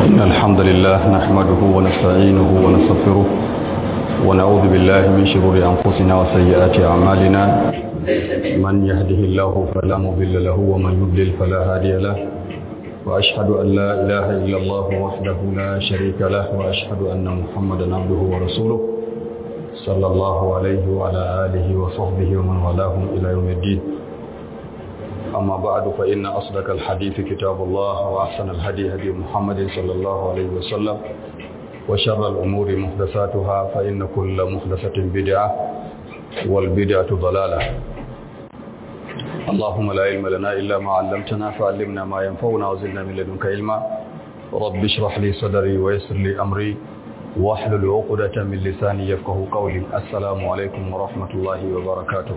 إن الحمد لله نحمده ونستعينه ونستغفره ونعوذ بالله من شرور أنفسنا وسيئات أعمالنا من يهده الله فلا مضل له ومن يضلل فلا هادي له وأشهد أن لا إله إلا الله وحده لا شريك له وأشهد أن محمدا عبده ورسوله صلى الله عليه وعلى آله وصحبه ومن والاهم إلى يوم الدين أما بعد فإن أصدق الحديث كتاب الله وأحسن الهدي هدي محمد صلى الله عليه وسلم وشر الأمور محدثاتها فإن كل محدثة بدعة والبدعة ضلالة اللهم لا علم لنا إلا ما علمتنا فعلمنا ما ينفعنا وزدنا من لدنك علما رب اشرح لي صدري ويسر لي أمري واحلل عقدة من لساني يفقه قولي السلام عليكم ورحمة الله وبركاته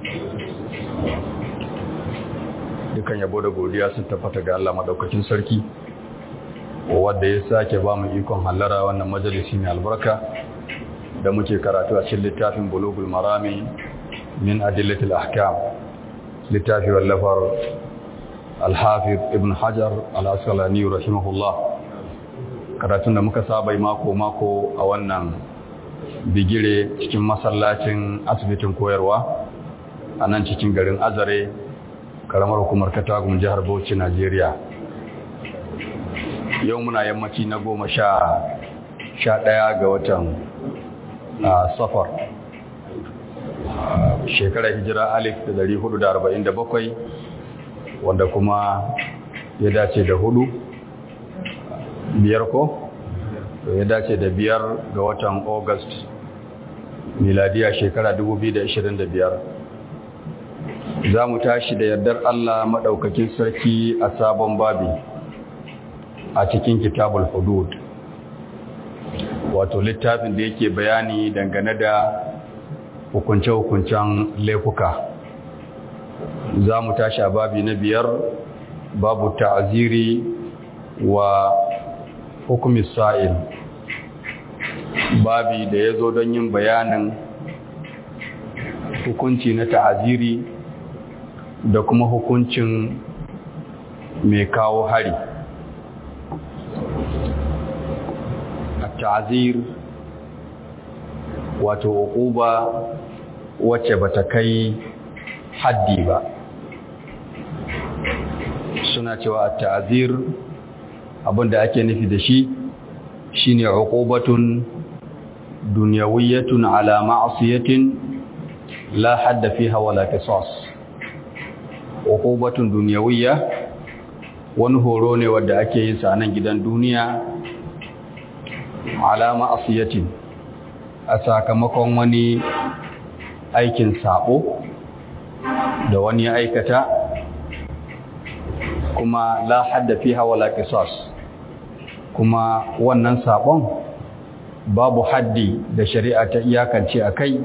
dukan yabo da godiya sun tabbata ga Allah madaukakin sarki wanda ya sake ba mu ikon hallara wannan majalisi mai albarka da muke karatu a cikin littafin bulugul marami min adillatil ahkam littafi wallafar al-hafiz ibn hajar al-asqalani rahimahullah karatun da muka saba mako mako a wannan bigire cikin masallacin asibitin koyarwa a nan cikin garin azare karamar hukumar katagun jihar bauchi najeriya yau muna yammaci na goma sha ɗaya ga watan safar shekarar hijira alif da dari hudu da arba'in da bakwai wanda kuma ya dace da hudu biyar ko ya dace da biyar ga watan august miladiya shekara 2025 za mu tashi da yardar Allah maɗaukakin sarki a sabon babi a cikin kitabul hudud wato littafin da yake bayani dangane da hukunce-hukuncen laifuka za mu tashi a babi na biyar babu ta'aziri wa hukumis sa'il babi da ya zo don yin bayanin hukunci na ta'aziri da kuma hukuncin mai kawo hari ta'azir wato uquba wacce bata kai haddi ba suna cewa ta'azir abinda ake nufi da shi shine uqubatun dunyawiyatun ala ma'siyatin la hadda fiha wala qisas uqubatun dunyawiyya wani horo ne wanda ake yin sa nan gidan duniya alama asiyatin a sakamakon wani aikin sabo da wani ya aikata kuma la hadda fiha wala qisas kuma wannan sabon babu haddi da shari'a ta iyakance akai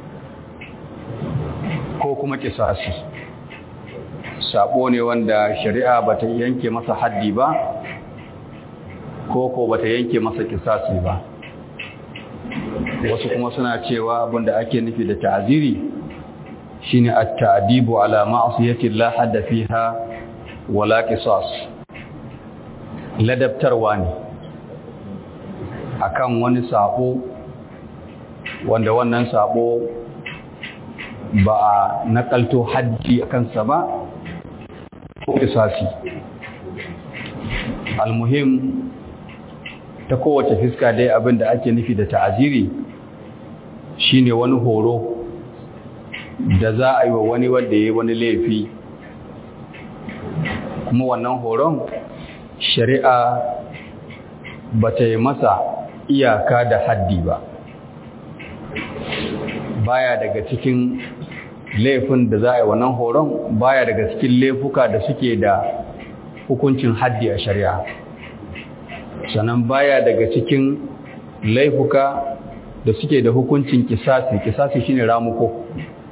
ko kuma kisasi sabo ne wanda shari'a bata yanke masa haddi ba ko ko bata yanke masa kisasi ba wasu kuma suna cewa abinda ake nufi da ta'ziri shine at-ta'dibu ala ma'siyati la hadda fiha wala qisas ladabtarwa ne akan wani sabo wanda wannan sabo ba a nakalto haddi akan sa ba ko kisasi almuhim ta kowace fiska dai abin da ake nufi da ta'aziri shine wani horo da za a yi wa wani wanda ya yi wani laifi kuma wannan horon shari'a ba ta yi masa iyaka da haddi ba baya daga cikin laifin da za a yi wannan horon baya daga cikin laifuka da suke da hukuncin haddi a shari'a sannan baya daga cikin laifuka da suke da hukuncin kisasi kisasi shine ramuko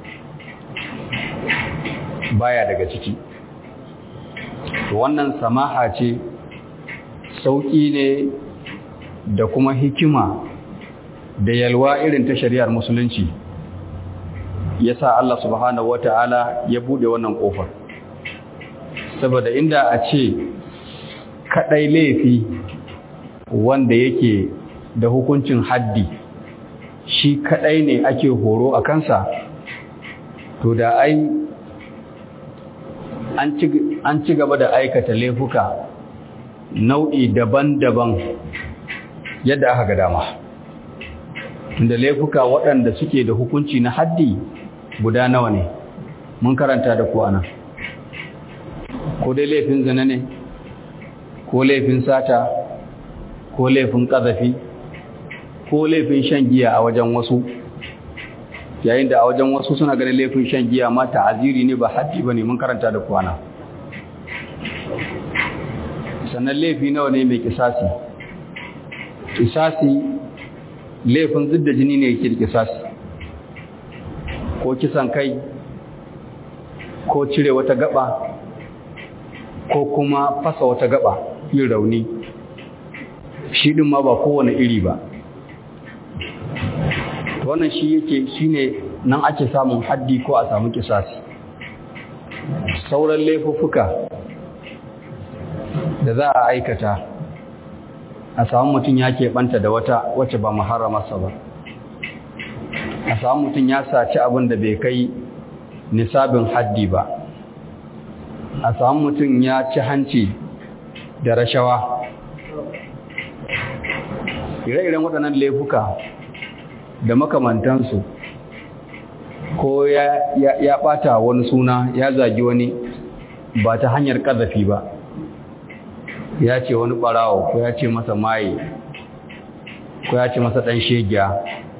baya daga ciki wannan samaha ce sauƙi ne da kuma hikima da yalwa irin ta shari'ar musulunci yasa Allah subhanahu wata'ala ya bude wannan kofar saboda inda a ce kadai laifi wanda yake da hukuncin haddi shi kadai ne ake horo a kansa to da ai an ci gaba da aikata laifuka nau'i daban-daban yadda aka ga dama da laifuka waɗanda suke da hukunci na haddi guda nawa ne mun karanta da kuwa nan ko dai laifin zina ne ko laifin sata ko laifin ƙazafi ko laifin shan giya a wajen wasu yayin da a wajen wasu suna ganin laifin shan giya ma ta'aziri ne ba haddi ba ne mun karanta da kuwa nan sannan laifi nawa ne mai kisasi kisasi laifin zidda jini ne yake kisasi ko kisan kai ko cire wata gaba ko kuma fasa wata gaba yin rauni shi din ma ba kowane iri ba wannan shi yake shine nan ake samun haddi ko a samu kisasi sauran laifuffuka da za a aikata a samu mutum ya keɓanta da wata wacce ba maharamarsa ba a samu mutum ya saci abin da bai kai nisabin haddi ba a samu mutum ya ci hanci da rashawa ire-iren waɗannan laifuka da makamantansu ko ya, ya, ɓata wani suna ya zagi wani ba ta hanyar ƙazafi ba ya ce wani ɓarawo ko ya ce masa maye ko ya ce masa ɗan shegiya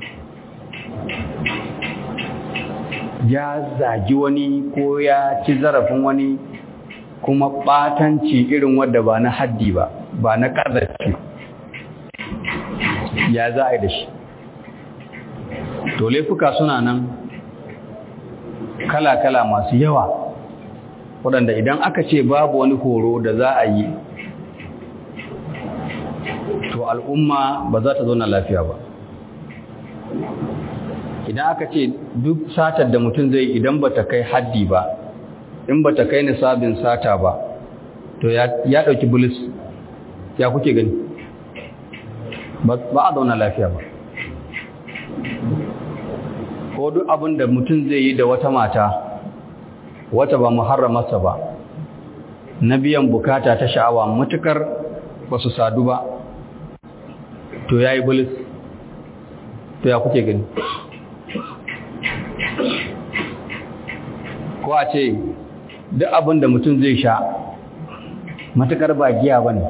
ya zagi wani ko ya ci zarafin wani kuma ɓatanci irin wadda ba na haddi ba ba na ƙazafi ya za a yi da shi to laifuka suna nan kala-kala masu yawa waɗanda idan aka ce babu wani horo da za a yi to al'umma ba za ta zauna lafiya ba idan aka ce duk satar da mutum zai idan ba ta kai haddi ba in ba ta kai nisabin sata ba to ya ɗauki bulis ya kuke gani ba a zauna lafiya ba ko duk abin da mutum zai yi da wata mata wata ba muharramarsa ba na biyan bukata ta sha'awa matukar ba su sadu ba to ya yi bulis to ya kuke gani ko a ce duk abin da mutum zai sha matukar ba giya ba ne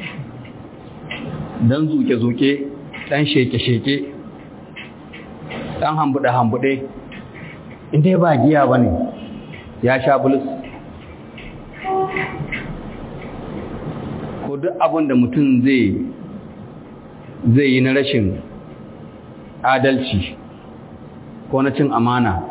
don zuke-zuke ɗan sheke-sheke ɗan hambuɗe-hambuɗe inda ba giya ba ne ya sha bulus ko duk abin da mutum zai zai yi na rashin adalci ko na cin amana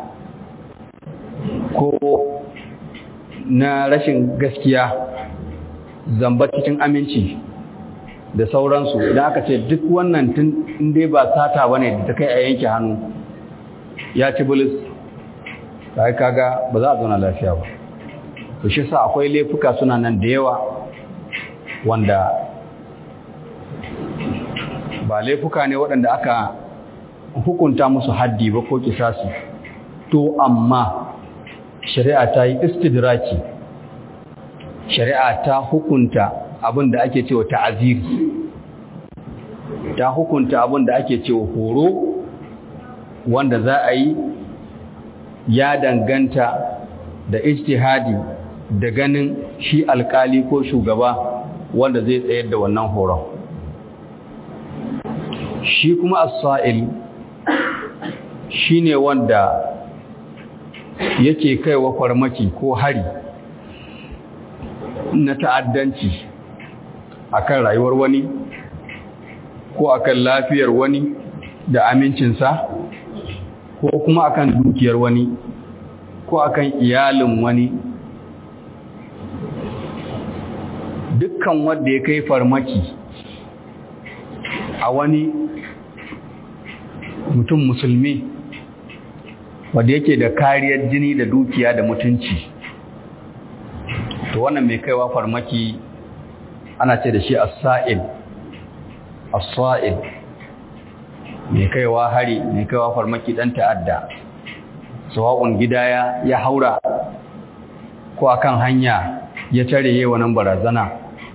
ko na rashin gaskiya zamba cikin aminci da sauransu idan aka ce duk wannan tun inda ba sata bane da ta kai a yanke hannu ya ci bulis sai kaga ba za a zauna lafiya ba to shi sa akwai laifuka suna nan da yawa wanda ba laifuka ne waɗanda aka hukunta musu haddi ba ko kisasi to amma shari'a ta yi istidraki shari'a ta hukunta abin da ake cewa ta'aziri ta hukunta abin da ake cewa horo wanda za a yi ya danganta da ijtihadi da ganin shi alkali ko shugaba wanda zai tsayar da wannan horon shi kuma as-sa'il shine wanda yake kaiwa farmaki ko hari na ta'addanci akan rayuwar wani ko akan lafiyar wani da amincinsa ko kuma akan dukiyar wani ko akan iyalin wani dukkan wanda ya kai farmaki a wani mutum musulmi wanda yake da kariyar jini da dukiya da mutunci to wannan mai kaiwa farmaki ana ce da shi as-sa'il as-sa'id mai kaiwa hari mai kaiwa farmaki dan ta'adda sawa'un gida ya ya haura ko akan hanya ya tare yayin wannan barazana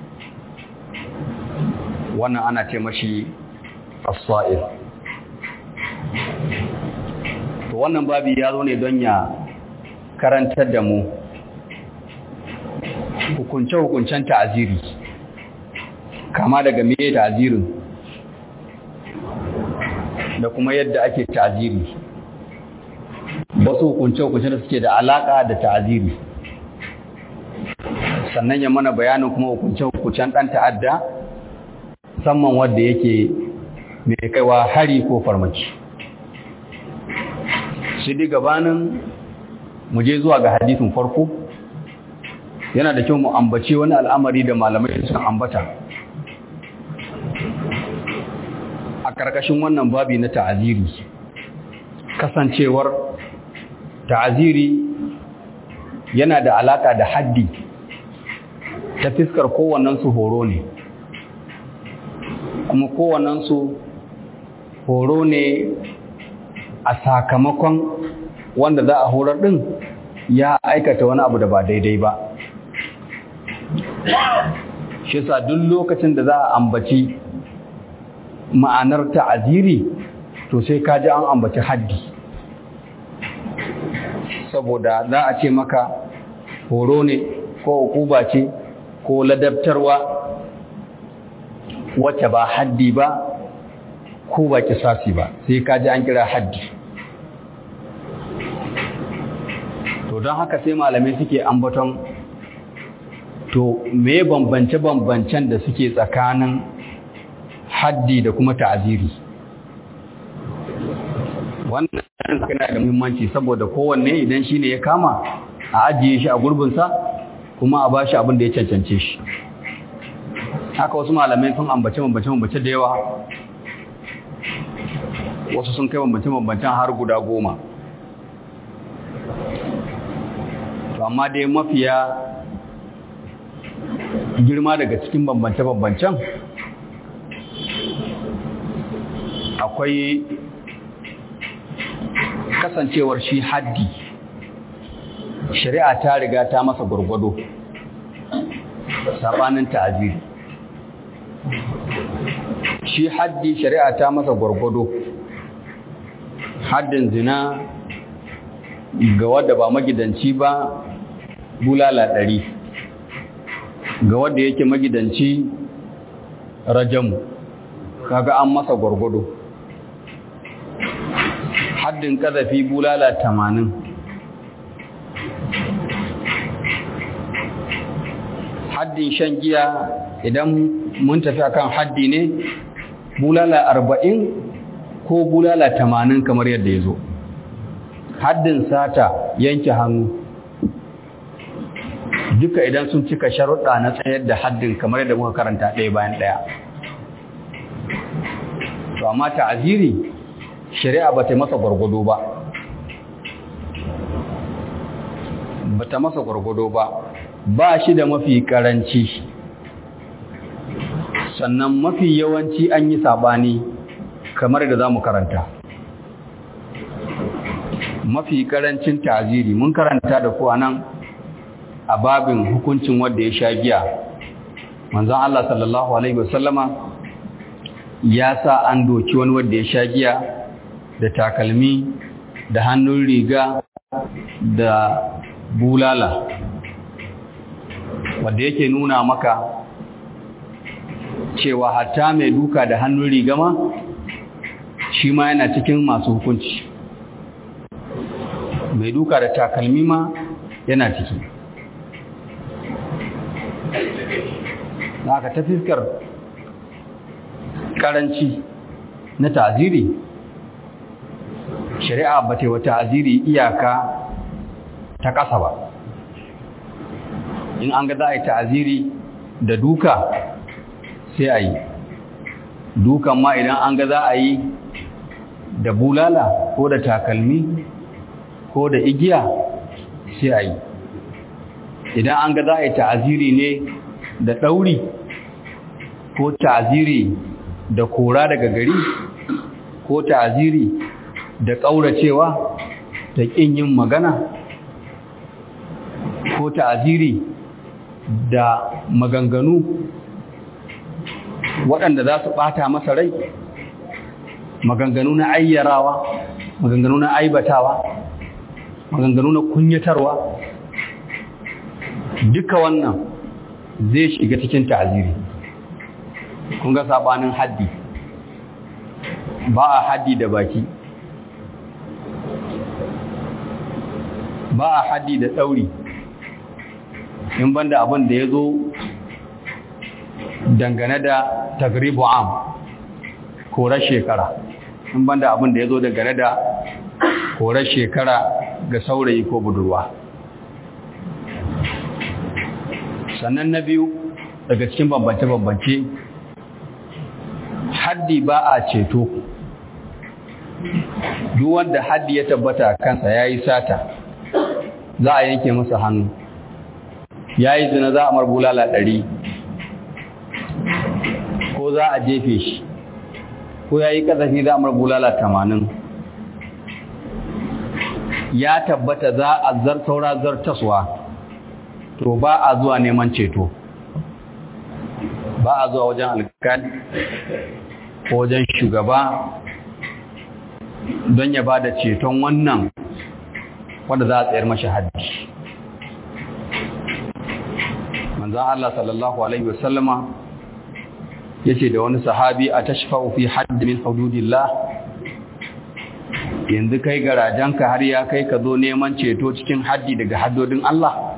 wannan ana ce mashi as-sa'id to wannan babi ya zo ne don ya karantar da mu hukunce-hukuncen ta'aziri kama daga me ta'azirin da kuma yadda ake ta'aziri wasu hukunce-hukunce da suke da alaka da ta'aziri sannan ya mana bayanin kuma hukunce-hukuncen ɗan ta'adda musamman wadda yake mai kaiwa hari ko farmaki shi dai gabanin mu je zuwa ga hadisin farko yana da kyau mu ambace wani al'amari da malamai sun ambata a ƙarƙashin wannan babi na ta'aziri kasancewar ta'aziri yana da alaƙa da haddi ta fiskar kowannensu horo ne kuma kowannensu horo ne a sakamakon wanda za a horar ɗin ya aikata wani abu da ba daidai ba shi sa duk lokacin da za a ambaci ma'anar ta'aziri to sai ka ji an ambaci haddi saboda za a ce maka horo ne ko hukuba ce ko ladabtarwa wacce ba haddi ba ko ba kisasi ba sai ka ji an kira haddi to don haka sai malamai suke ambaton to me bambance-bambancen da suke tsakanin haddi da kuma ta'aziri wannan yana da muhimmanci saboda kowanne idan shi ne ya kama a ajiye shi a gurbinsa kuma a bashi abin da ya cancance shi haka wasu malamai sun ambace bambance-bambance da yawa wasu sun kai bambance-bambancen har guda goma to amma dai mafiya girma daga cikin bambance-bambancen akwai kasancewar shi haddi shari'a ta riga ta masa gwargwado sabanin ta'aziri shi haddi shari'a ta masa gwargwado haddin zina ga wadda ba magidanci ba bulala ɗari ga wadda yake magidanci rajamu kaga an masa gwargwado haddin kazafi bulala tamanin haddin shan giya idan mun tafi akan haddi ne bulala arba'in ko bulala tamanin kamar yadda ya zo haddin sata yanke hannu duka idan sun cika sharuɗa na tsayar da haddin kamar yadda muka karanta ɗaya bayan ɗaya to amma ta'aziri shari'a ba ta masa gwargwado ba ba ta masa gwargwado ba ba shi da mafi karanci sannan mafi yawanci an yi sabani kamar da za mu karanta mafi karancin ta'aziri mun karanta da ku nan a babin hukuncin wanda ya sha giya manzon Allah sallallahu alaihi wasallama ya sa an doki wani wanda ya sha giya da takalmi da hannun riga da bulala wanda yake nuna maka cewa hatta mai duka da hannun riga ma shi ma yana cikin masu hukunci mai duka da takalmi ma yana ciki haka ta fiskar karanci na ta'aziri shari'a ba ta wata aziri iyaka ta ƙasa ba in an ga za a yi ta'aziri da duka sai a yi dukan ma idan an ga za a yi da bulala ko da takalmi ko da igiya sai a yi idan an ga za a yi ta'aziri ne da ɗauri ko ta'aziri da kora daga gari ko ta'aziri da ƙauracewa da ƙin yin magana ko ta'aziri da maganganu waɗanda za su ɓata masa rai maganganu na ayyarawa maganganu na aibatawa maganganu na kunyatarwa duka wannan zai shiga cikin ta'aziri kun ga sabanin haddi ba a haddi da baki ba a haddi da ɗauri in banda abin da ya zo dangane da tagribu am korar shekara in banda abin da ya zo dangane da korar shekara ga saurayi ko budurwa sannan na biyu daga cikin bambance-bambance haddi ba a ceto duk wanda haddi ya tabbata kansa ya yi sata za a yanke masa hannu ya yi zina za a marbulala ɗari ko za a jefe shi ko ya yi ƙazafi za a marbulala tamanin ya tabbata za a zar saura zartaswa to ba a zuwa neman ceto ba a zuwa wajen alkali ko wajen shugaba don ya ba da ceton wannan wanda za a tsayar mashi haddi manzan Allah sallallahu Alaihi wasallama ya ce da wani sahabi a tashfa fi haddi min hududillah yanzu kai garajenka har ya kai ka zo neman ceto cikin haddi daga haddodin Allah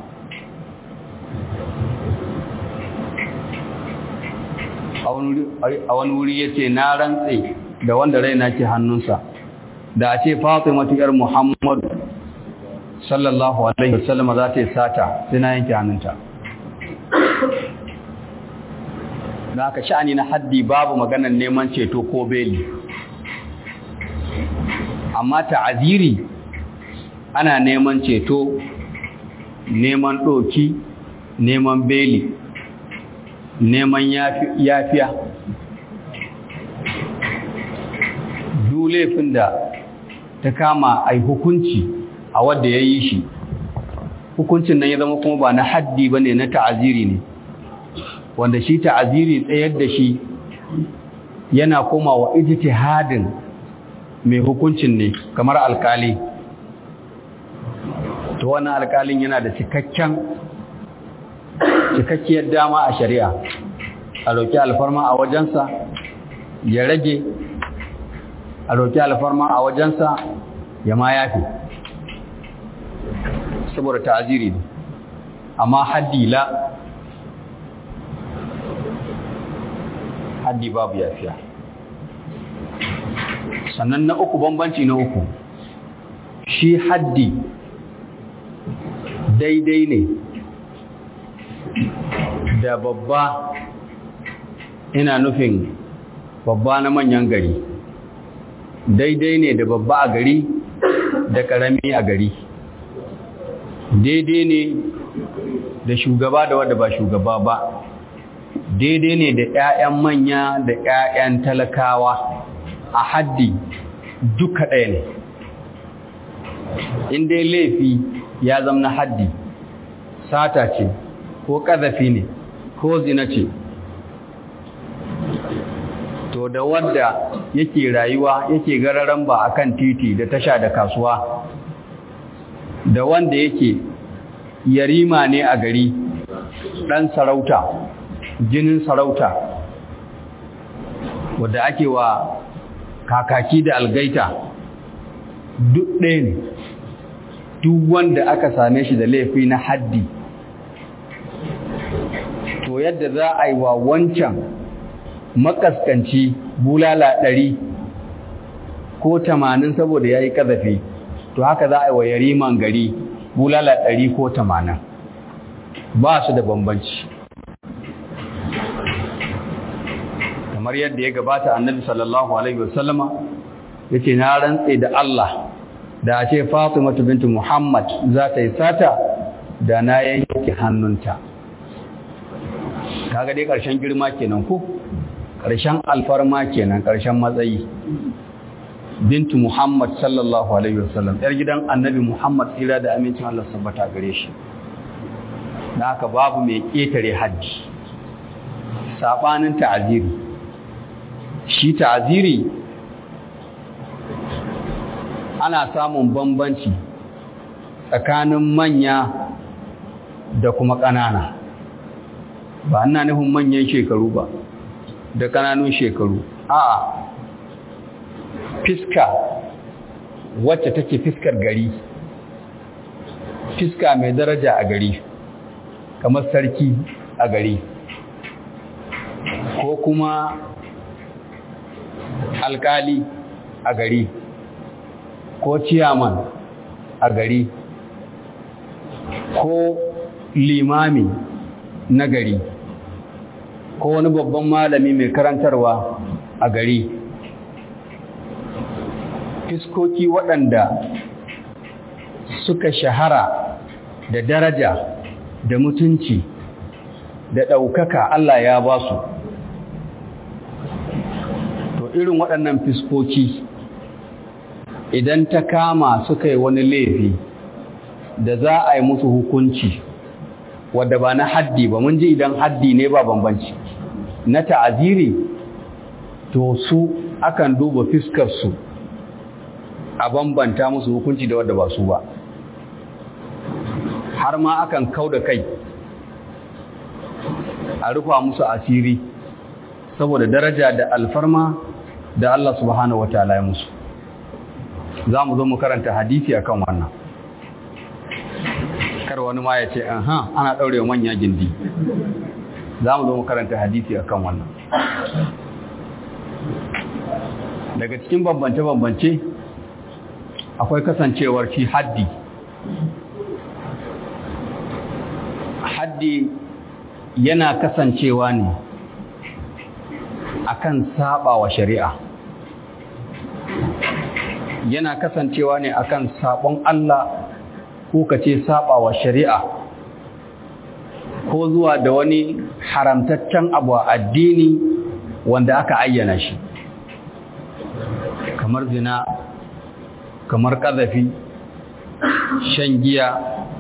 a wani wuri ya ce na rantse da wanda raina ke hannunsa da a ce fatimatu yar muhammadu sallallahu alaihi wasallam za ta yi sata sai na yanke hannunta da aka sha'ani na haddi babu maganar neman ceto ko beli amma ta'aziri ana neman ceto neman ɗoki neman beli neman yafiya duk laifin da ta kama a hukunci a wadda ya yi shi hukuncin nan ya zama kuma ba na haddi ba ne na ta'aziri ne wanda shi ta'aziri tsayar da shi yana koma wa ijtihadin mai hukuncin ne kamar alkali to wannan alkalin yana da cikakken cikakkiyar dama a shari'a a roƙi alfarma a wajensa ya rage a roƙi alfarma a wajensa ya ma yafi saboda ta'aziri ne amma haddi la haddi babu yafiya sannan na uku bambanci na uku shi haddi daidai ne da babba ina nufin babba na manyan gari daidai ne da babba a gari da ƙarami a gari daidai ne da shugaba da wadda ba shugaba ba daidai ne da 'ya'yan manya da 'ya'yan talakawa a haddi duka ɗaya ne in dai laifi ya zama haddi sata ce ko ƙazafi ne ko zina ce to da wanda yake rayuwa yake gararan ba akan titi da tasha da kasuwa da wanda yake yarima ne a gari ɗan sarauta jinin sarauta wadda ake wa kakaki da algaita duk ɗaya ne duk wanda aka same shi da laifi na haddi to yadda za a yi wa wancan makaskanci bulala ɗari ko tamanin saboda ya yi ƙazafi to haka za a yi wa yariman gari bulala ɗari ko tamanin ba su da bambanci kamar yadda ya gabata annabi sallallahu alaihi wasallama ya ce na rantse da Allah da a ce fatimatu bintu muhammad za ta yi sata da na yanke hannunta kaga dai ƙarshen girma kenan ko ƙarshen alfarma kenan ƙarshen matsayi bintu muhammad sallallahu alaihi wasallam yar gidan annabi muhammad tsira da amincin allah sabbata gare shi da haka babu mai ƙetare hajji saɓanin ta'aziri shi ta'aziri ana samun bambanci tsakanin manya da kuma ƙanana ba ina nufin manyan shekaru ba da ƙananun shekaru a'a fiska wacce take fiskar gari fiska mai daraja a gari kamar sarki a gari ko kuma alkali a gari ko ciyaman a gari ko limami na gari ko wani babban malami mai karantarwa a gari fiskoki waɗanda suka shahara da daraja da mutunci da ɗaukaka Allah ya ba su to irin waɗannan fiskoki idan ta kama suka yi wani laifi da za a yi musu hukunci wadda ba na haddi ba mun ji idan haddi ne ba bambanci na ta'aziri to su akan duba fiskarsu a bambanta musu hukunci da wadda ba su ba har ma akan kau da kai a rufa musu asiri saboda daraja da alfarma da Allah subhanahu wataala ya musu za mu zo mu karanta hadisi akan wannan kar wani ma ya ce aha ana ɗaure manya gindi za mu zo mu karanta hadisi akan wannan daga cikin bambance-bambance akwai kasancewar shi haddi haddi yana kasancewa ne akan saba wa shari'a yana kasancewa ne akan sabon Allah ko kace saba wa shari'a ko zuwa da wani haramtaccen abu a addini wanda aka ayyana shi kamar zina kamar ƙazafi shan giya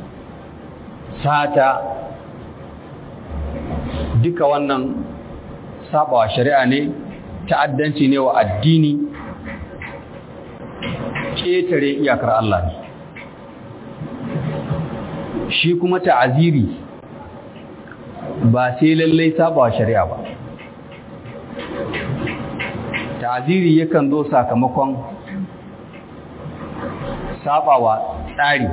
sata duka wannan sabawa shari'a ne ta'addanci ne wa addini ƙetare iyakar Allah ne shi kuma ta'aziri ba sai lallai sabawa shari'a ba ta'aziri yakan zo sakamakon sabawa tsari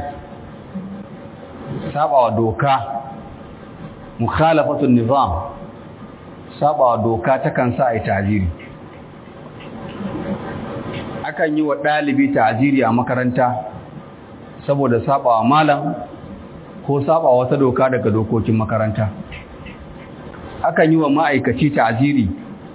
sabawa doka mukhalafatun nizam sabawa doka takan sa ai ta'ziri akan yi wa dalibi ta'ziri a makaranta saboda sabawa malam ko sabawa wata doka daga dokokin makaranta akan yi wa ma'aikaci ta'ziri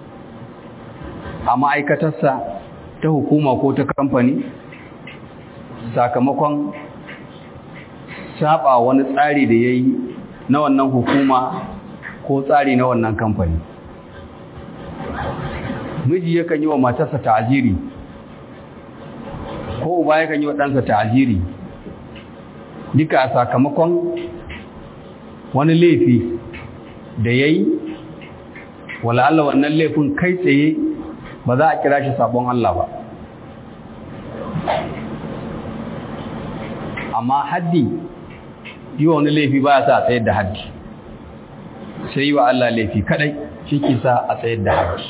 a ma'aikatarsa ta hukuma ko ta kamfani sakamakon saba wani tsari da ya yi na wannan hukuma ko tsari na wannan kamfani miji yakan yi wa matarsa ta'aziri ko uba yakan yi wa ɗansa ta'aziri duka a sakamakon wani laifi da ya yi wala'alla wannan laifin kai tsaye ba za a kira shi sabon Allah ba amma haddi yi wa wani laifi ba sa a tsayar da haddi sai yi wa Allah laifi kadai shi ke sa a tsayar da haddi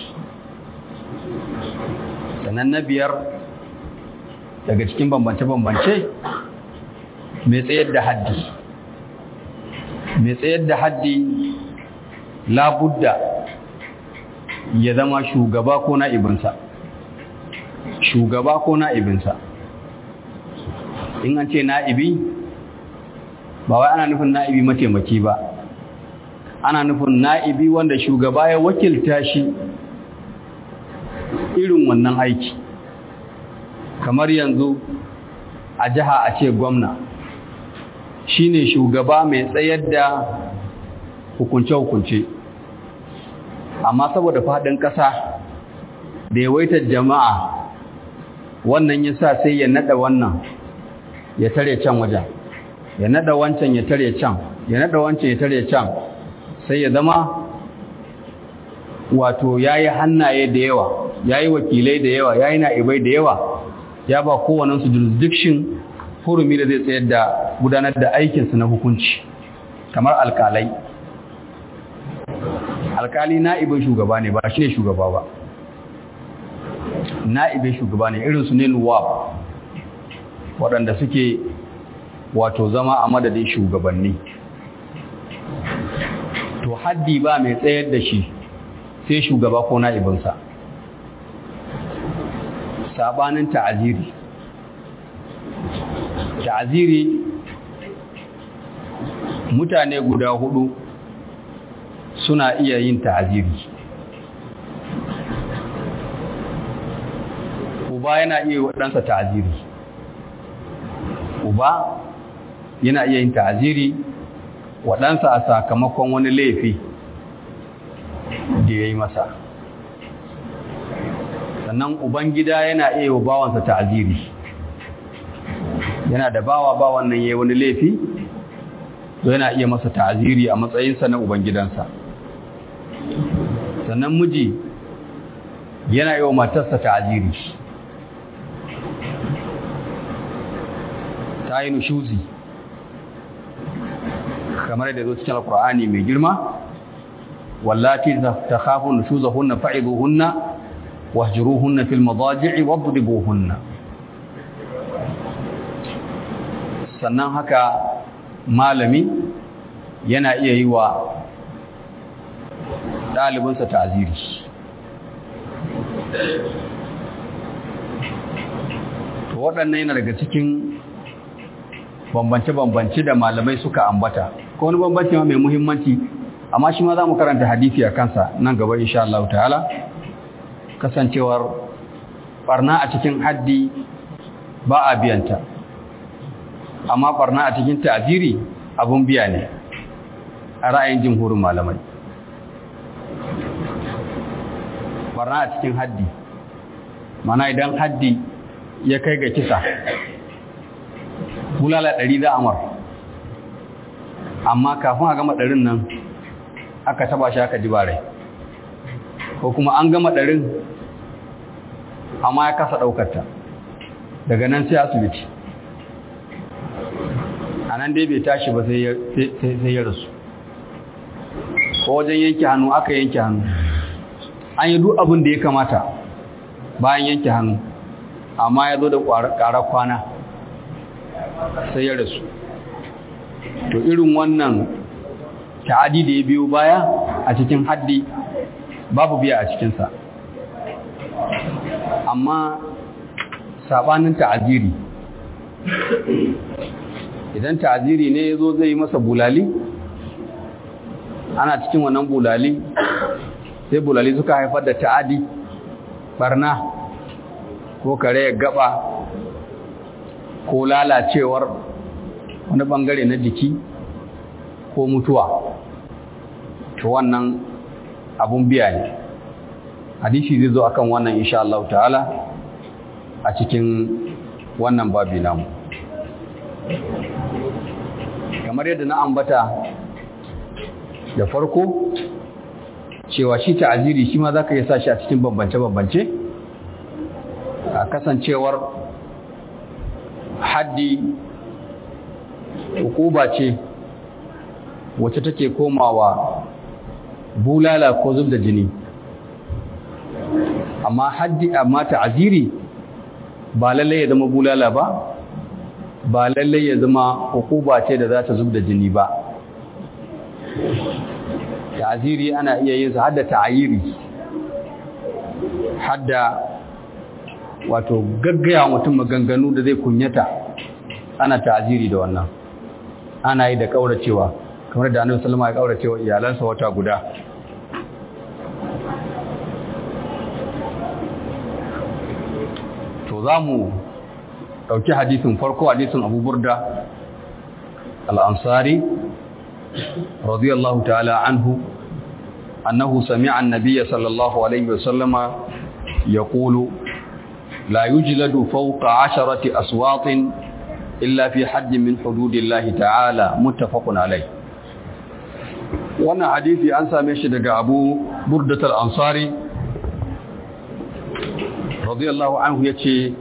sannan na biyar daga cikin bambance-bambance mai tsayar da haddi mai tsayar da haddi labudda ya zama shugaba ko na'ibinsa shugaba ko na'ibinsa in an ce na'ibi ba wai ana nufin na'ibi mataimaki ba ana nufin na'ibi wanda shugaba ya wakilta shi irin wannan aiki kamar yanzu a jiha a ce gwamna shine shugaba mai tsayar da hukunce-hukunce amma saboda faɗin ƙasa da yawaitar jama'a wannan ya sa sai ya naɗa wannan ya tare can wajen ya naɗa wancan ya tare can ya naɗa wancan ya tare can sai ya zama wato ya yi hannaye da yawa ya yi wakilai da yawa ya yi na'ibai da yawa ya ba kowanensu jurisdiction hurumi da zai tsayar da gudanar da aikinsu na hukunci kamar alkalai alkali na'ibin shugaba ne ba shi ne shugaba ba na'ibin shugaba ne irinsu ne nuwab waɗanda suke wato zama a madadin shugabanni to haddi ba mai tsayar da shi sai shugaba ko na'ibinsa sabanin ta'aziri ta'aziri mutane guda hudu suna iya yin ta'aziri uba yana iya waɗansa ta'aziri uba yana iya yin ta'aziri waɗansa a sakamakon wani laifi da ya yi masa sannan ubangida yana iya wa bawansa ta'aziri yana da bawa bawan nan yayi wani laifi to yana iya masa ta'aziri a matsayinsa na ubangidansa sannan miji yana yi wa matarsa ta'aziri ta yi nushuzi kamar da zo cikin alkur'ani mai girma wallati takhafun nushuzahunna fa'iduhunna wahjuruhunna fil madaji'i wadribuhunna sannan haka malami yana iya yi wa ɗalibinsa ta'aziri to waɗannan yana daga cikin bambance-bambance da malamai suka ambata ko wani bambanci ma mai muhimmanci amma shi ma za mu karanta hadisi a kansa nan gaba insha Allah ta'ala kasancewar barna a cikin haddi ba a biyanta amma barna a cikin ta'ziri abun biya ne a ra'ayin jumhurin malamai barna a cikin haddi mana idan haddi ya kai ga kisa bulala ɗari za amar amma kafin a gama ɗarin nan aka taba shi aka ji bare ko kuma an gama ɗarin amma ya kasa ɗaukarta daga nan sai asibiti a nan dai bai tashi ba sai ya rasu ko wajen yanke hannu aka yanke hannu an yi duk abin da ya kamata bayan yanke hannu amma ya zo da ƙarar kwana sai ya rasu to irin wannan ta'adi da ya biyo baya a cikin haddi babu biya a cikinsa amma sabanin ta'aziri idan ta'aziri ne ya zo zai yi masa bulali ana cikin wannan bulali sai bulali suka haifar da ta'adi barna ko kare gaba ko lalacewar wani bangare na jiki ko mutuwa to wannan abun biya ne hadisi zai zo akan wannan insha Allah ta'ala a cikin wannan babi namu kamar yadda na ambata da farko cewa shi ta'aziri shi ma zaka iya sa shi a cikin bambance-bambance a kasancewar haddi hukuba ce wacce take komawa bulala ko zub da jini amma haddi amma ta'aziri ba lalle ya zama bulala ba ba lalle ya zama hukuba ce da za ta zub da jini ba ta'aziri ana iya yin sa hadda ta'ayiri hadda wato gaggaya mutum maganganu da zai kunyata ana ta'aziri da wannan ana yi da kauracewa kamar da annabi sallama ya kauracewa iyalansa wata guda to za mu ɗauki hadisin farko hadisin abu burda al'ansari radiyallahu ta'ala anhu أنه سمع النبي صلى الله عليه وسلم يقول لا يجلد فوق عشرة أصوات إلا في حد من حدود الله تعالى متفق عليه wannan hadisi an same shi daga Abu Burdat al-Ansari radiyallahu anhu yace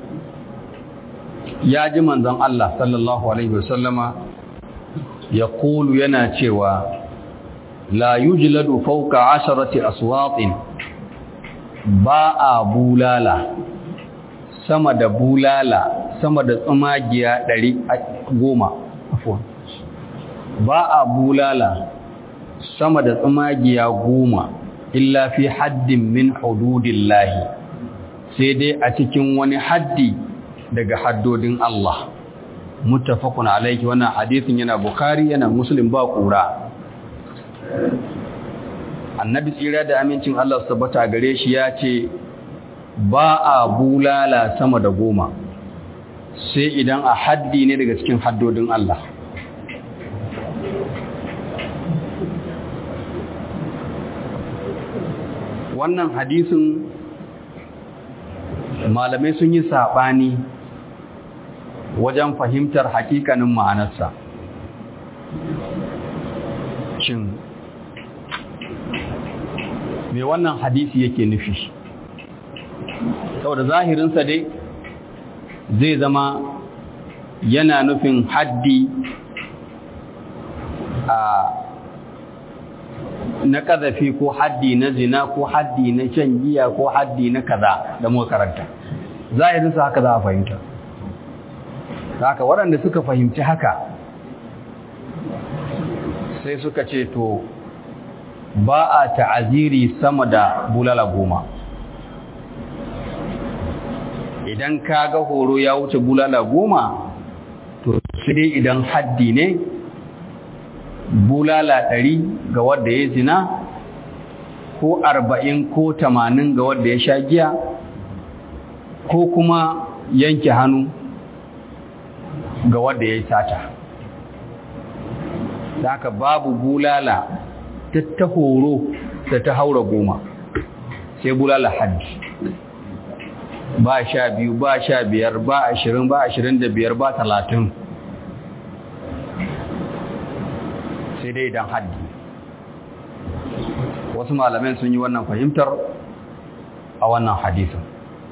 ya ji manzon Allah sallallahu alaihi wasallama yaqulu yana cewa la yujladu fawqa asharati aswatin ba a bulala sama da bulala sama da tsumagiya ɗari goma ba a bulala sama da tsumagiya goma illa fi haddin min hududillahi sai dai a cikin wani haddi daga haddodin Allah muttafaqun alayhi wannan hadisin yana bukhari yana muslim ba kura annabi tsira da amincin Allah tabbata gare shi ya ce ba a bulala sama da goma sai idan a haddi ne daga cikin haddodin Allah wannan hadisin malamai sun yi saɓani wajen fahimtar hakikanin ma'anarsa shin me wannan hadisi yake nufi saboda zahirinsa dai zai zama yana nufin haddi a na ƙazafi ko haddi na zina ko haddi na shan giya ko haddi na kaza da muka karanta zahirinsa haka za a fahimta haka waɗanda suka fahimci haka sai suka ce to ba a ta'aziri sama da bulala goma idan ka ga horo ya wuce bulala goma to sai dai idan haddi ne bulala ɗari ga wadda ya zina ko arba'in ko tamanin ga wadda ya sha giya ko kuma yanke hannu ga wadda ya yi sata da haka babu bulala ta ta horo da ta haura goma sai bulala haddi ba sha biyu ba sha biyar ba ashirin ba ashirin da biyar ba talatin sai dai idan haddi wasu malamai sun yi wannan fahimtar a wannan hadisin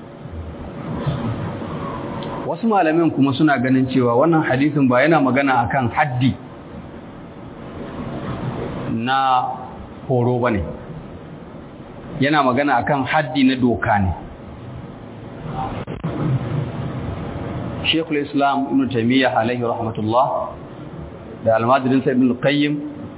wasu malamin kuma suna ganin cewa wannan hadisin ba yana magana akan haddi na horo ba ne yana magana akan haddi na doka ne shekul islam ibn taimiyya alaihi rahmatullah da almadirinsa ibn qayyim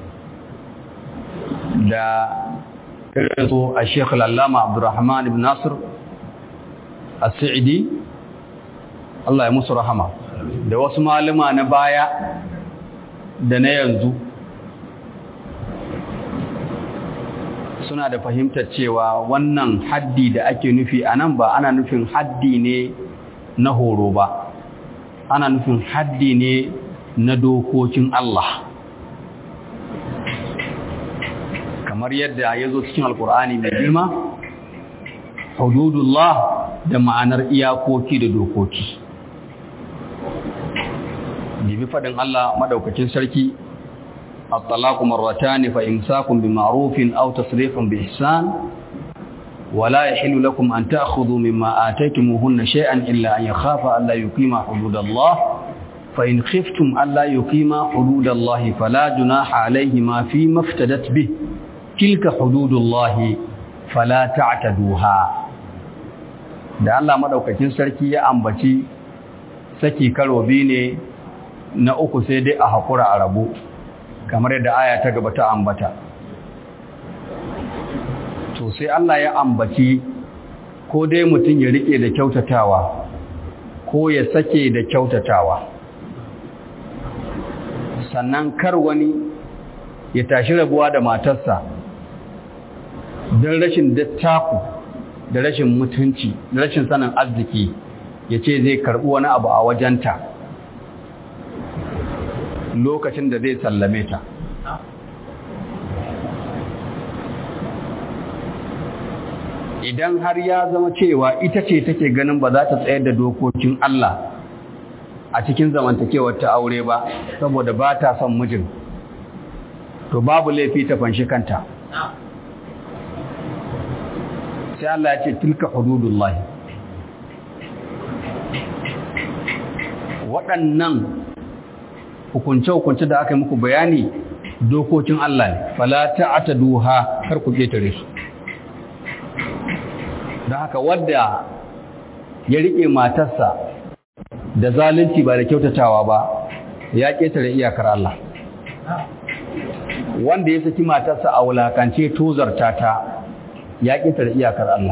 da irinsu a shekul allama abdurrahman ibn nasir as-sa'idi Allah ya musu rahama da wasu malama na baya da na yanzu suna da fahimtar cewa wannan haddi da ake nufi a nan ba ana nufin haddi ne na horo ba ana nufin haddi ne na dokokin Allah kamar yadda ya zo cikin alkur'ani mai girma hududullah da ma'anar iyakoki da dokoki bibi faɗin Allah madaukakin sarki الطلاق مرتان فإمساك بمعروف أو تصريح بإحسان ولا يحل لكم أن تأخذوا مما آتيتموهن شيئا إلا أن يخاف ألا يقيم حدود الله فإن خفتم ألا يقيم حدود الله فلا جناح عليهما فيما افتدت به تلك حدود الله فلا تعتدوها da Allah madaukakin sarki ya ambaci saki karo biyu ne na uku sai dai a hakura a rabu kamar yadda aya ta gaba ta ambata to sai Allah ya ambaci ko dai mutum ya rike da kyautatawa ko ya sake da kyautatawa sannan kar wani ya tashi rabuwa da matarsa don rashin dattaku da rashin mutunci da rashin sanin arziki ya ce zai karɓi wani abu a wajenta lokacin da zai sallame ta idan har ya zama cewa ita ce take ganin ba za ta tsayar da dokokin Allah a cikin zamantakewar ta aure ba saboda ba ta son mijin to babu laifi ta fanshi kanta sai Allah ya ce tilka hududullah waɗannan hukunce-hukunce da aka yi muku bayani dokokin Allah ne fala ta'taduha kar ku ketare su don haka wadda ya rike matarsa da zalunci ba da kyautatawa ba ya ketare iyakar Allah wanda ya saki matarsa a wulakance tozarta ta ya ketare iyakar Allah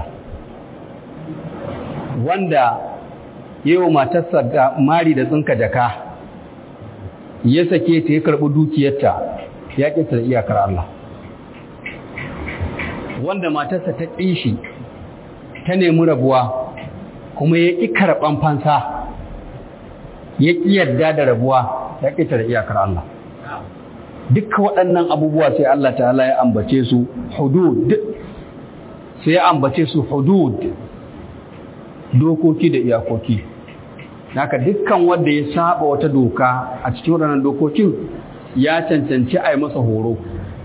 wanda yawa matarsa ga mari da tsinka jaka ya sake ta ya karɓi dukiyarta ya ƙetare iyakar Allah wanda matarsa ta ƙishi ta nemi rabuwa kuma ya ƙi karɓan fansa ya ƙi yarda da rabuwa ya ƙetare iyakar Allah dukkan waɗannan abubuwa sai Allah ta'ala ya ambace su hudud sai ya ambace su hudud dokoki da iyakoki haka dukkan wanda ya saba wata doka a cikin waɗannan dokokin ya cancanci a yi masa horo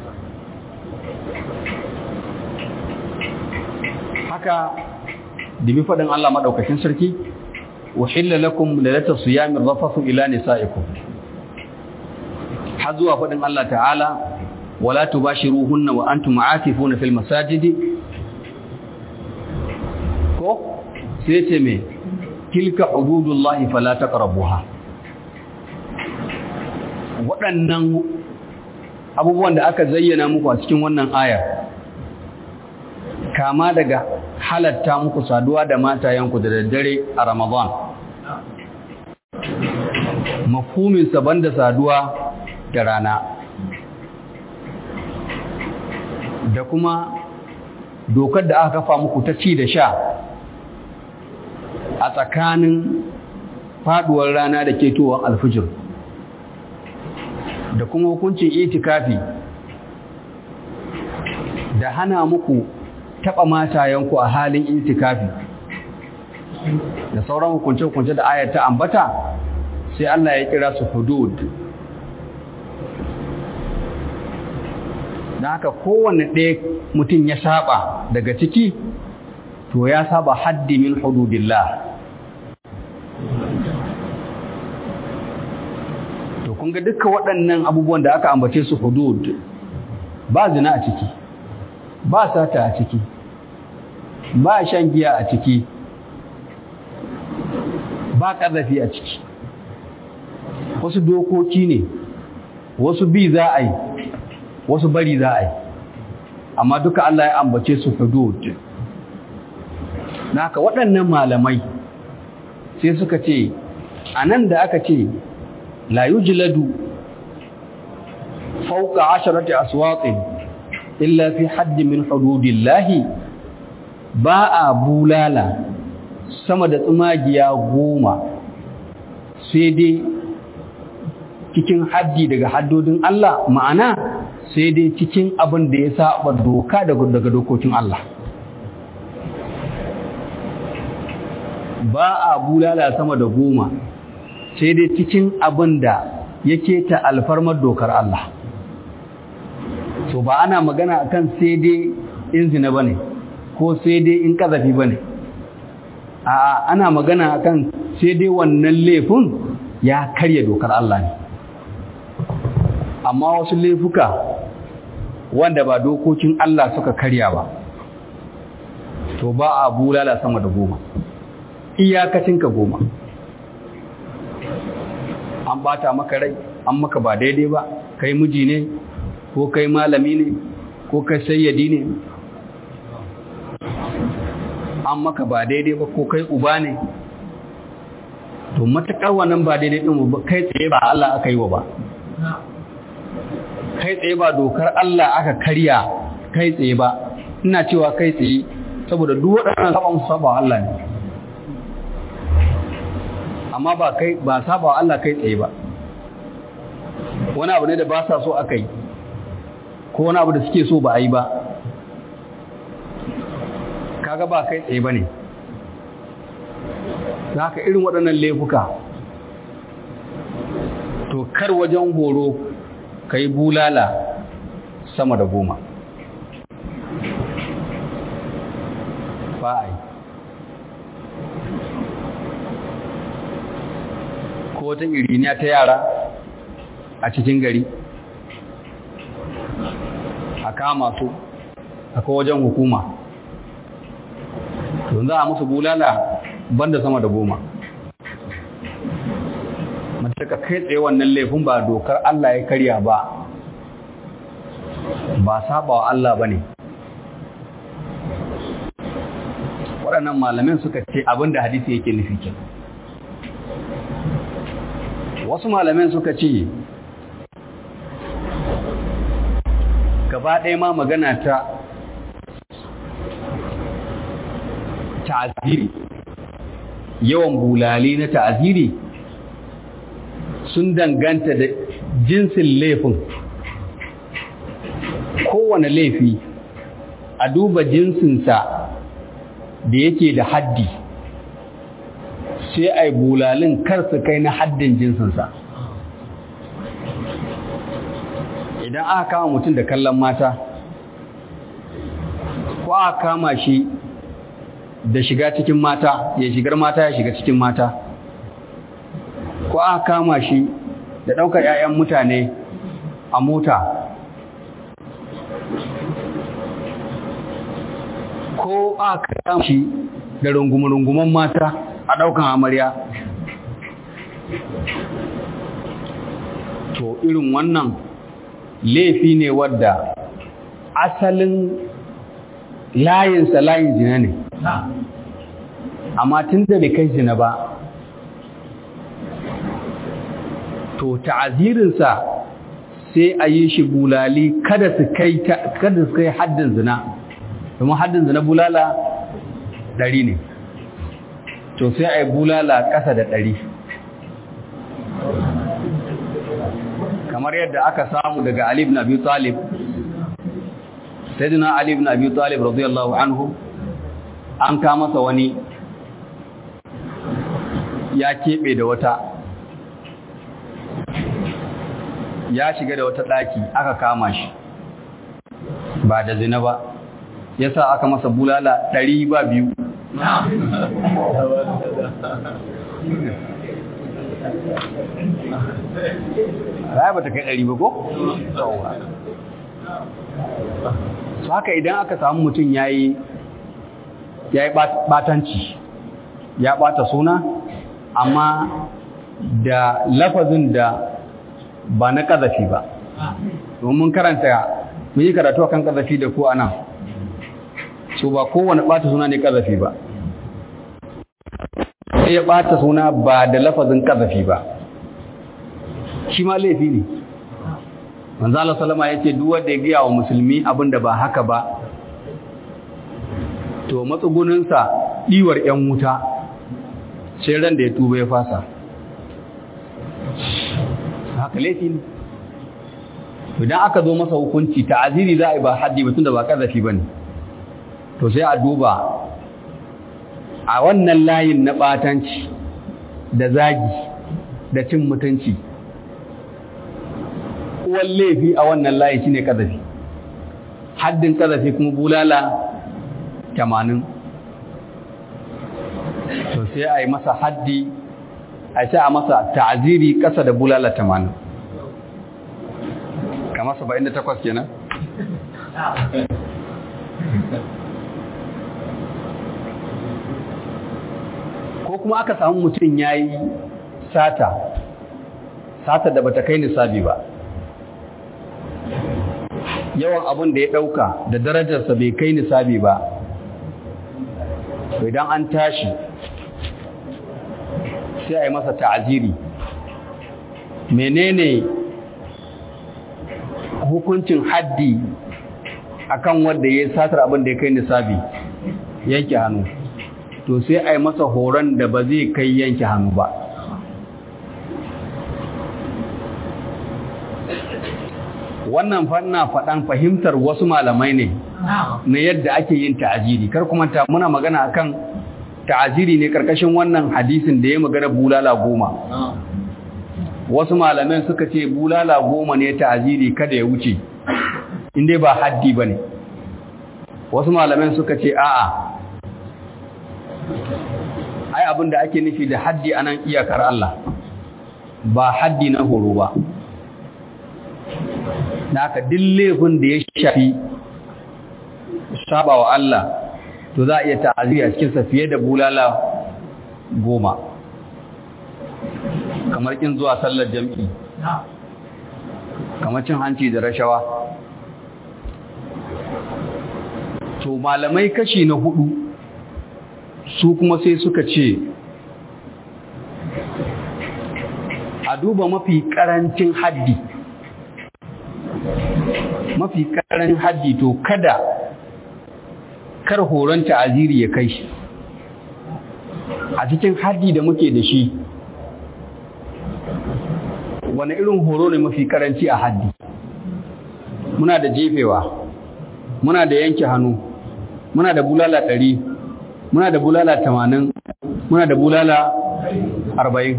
haka dibi faɗin Allah maɗaukacin sarki uhilla lakum lalata siyamin rafasu ila nisa'ikum har zuwa faɗin Allah ta'ala wala tubashiruhunna wa antum aakifuna fil masajidi ko sai ce me tilka hududullahi fala taqrabuha waɗannan abubuwan da aka zayyana muku a cikin wannan ayar kama daga halatta muku saduwa da matayenku da daddare a Ramadan mafhumin saban da saduwa da rana da kuma dokar da aka kafa muku ta ci da sha a tsakanin faduwar rana da ketowar alfijir da kuma hukuncin itikafi da hana muku taɓa matayenku a halin itikafi da sauran hukunce-hukunce da ayar ta ambata sai Allah ya kira su hudud da haka kowane ɗaya mutum ya saba daga ciki to ya saba haddi min hududillah to kun ga duka waɗannan abubuwan da aka ambace su hudud ba zina a ciki ba sata a ciki ba shan giya a ciki ba ƙazafi a ciki wasu dokoki ne wasu bi za a yi wasu bari za a yi amma duka Allah ya ambace su hudud na haka waɗannan malamai sai suka ce a nan da aka ce la yujladu fawqa asharati aswatin illa fi haddi min hududillahi ba a bulala sama da tsumagiya goma sai dai cikin haddi daga haddodin Allah ma'ana sai dai cikin abin da ya saba doka daga dokokin Allah ba a bulala sama da goma sai dai cikin abin da yake ta alfarmar dokar Allah to ba ana magana akan sai dai in zina bane ko sai dai in kazafi bane a ana magana akan sai dai wannan laifin ya karya dokar Allah ne amma wasu laifuka wanda ba dokokin Allah suka karya ba to ba a bulala sama da goma iyakacinka goma an bata maka rai an maka ba daidai ba kai miji ne ko kai malami ne ko kai sayyadi ne an maka ba daidai ba ko kai uba ne to matakar wannan ba daidai din ba kai tsaye ba Allah aka yi wa ba kai tsaye ba dokar Allah aka karya kai tsaye ba ina cewa kai tsaye saboda duk waɗannan saban saba Allah ne amma ba kai ba saba Allah kai tsaye ba wani abu ne da ba sa so aka yi ko wani abu da suke so ba a yi ba ka kaga ba kai tsaye ba ne za ka irin waɗannan laifuka to kar wajen horo ka yi bulala sama da goma ba a yi ko wata iriniya ta yara a cikin gari a kama su akwai wajen hukuma to za a musu bulala banda sama da goma mataka kai tsaye wannan laifin ba dokar Allah ya karya ba ba saba wa Allah ba ne waɗannan malamin suka ce abinda hadisi yake nufi ke wasu malamin suka ce gaba ɗaya ma magana ta ta'aziri yawan bulali na ta'aziri sun danganta da jinsin laifin kowane laifi a duba jinsinsa da yake da haddi sai a yi bulalin karsu kai na haddin jinsinsa idan aka kama mutum da kallon mata ko aka kama shi da shiga cikin mata ya shigar mata ya shiga cikin mata ko aka kama shi da ɗaukar 'ya'yan mutane a mota ko aka kama shi da rungume-rungumen mata a ɗaukan amarya to irin wannan laifi ne wadda asalin layinsa layin zina ne amma tun da bai kai zina ba to ta'azirinsa sai a yi shi bulali kada su kai kada su kai haddin zina domin haddin zina bulala ɗari ne to sai a yi bulala ƙasa da ɗari kamar yadda aka samu daga Ali ibn Abi Talib Sayyidina Ali ibn Abi Talib radiyallahu anhu an ka masa wani ya keɓe da wata ya shiga da wata ɗaki aka kama shi ba da zina ba ya sa aka masa bulala ɗari ba biyu Raya ba ta kai ɗari ba ko? su haka idan aka samu mutum ya yi ɓatanci ya ɓata suna amma da lafazin da ba na ƙazafi ba domin karanta mun yi karatu kan ƙazafi da ko ana so ba kowane ɓata suna ne ƙazafi ba sai ya ɓata suna ba da lafazin ƙazafi ba shi ma laifi ne manzo Allah sallama yace duk wanda ya giya wa musulmi abinda ba haka ba to matsugunin sa diwar ƴan wuta sai ran da ya tuba ya fasa haka laifi ne idan aka zo masa hukunci ta'aziri za a yi ba haddi mutum da ba kazafi bane to sai a duba a wannan layin na batanci da zagi da cin mutunci uwan laifi a wannan layi shine kazafi haddin kazafi kuma bulala 80 to sai a yi masa haddi a sai a masa ta'aziri kasa da bulala 80 kamar 78 kenan ko kuma aka samu mutum yayi sata sata da bata kai nisabi ba yawan abin da ya ɗauka da darajarsa bai kai nisabi ba idan an tashi sai a yi masa ta'aziri menene hukuncin haddi akan wanda ya satar abin da ya kai nisabi yanke hannu to sai a yi masa horon da ba zai kai yanke hannu ba wannan fanna faɗan fahimtar wasu malamai ne na yadda ake yin ta'aziri kar kuma ta muna magana akan ta'aziri ne karkashin wannan hadisin da ya magana bulala goma wasu malamai suka ce bulala goma ne ta'aziri kada ya wuce inda ba haddi ba ne wasu malamai suka ce a'a ai abin da ake nufi da haddi anan iyakar Allah ba haddi na horo ba da aka laifin da ya shafi saba wa Allah to za a iya ta'aziri a cikinsa fiye da bulala goma kamar kin zuwa sallar jam'i kamar cin hanci da rashawa to malamai kashi na hudu su kuma sai suka ce a duba mafi karancin haddi mafi karancin haddi to kada kar horon ta'aziri ya kai shi a cikin haddi da muke da shi wani irin horo ne mafi karanci a haddi muna da jefewa muna da yanke hannu muna da bulala ɗari muna da bulala tamanin muna da bulala arba'in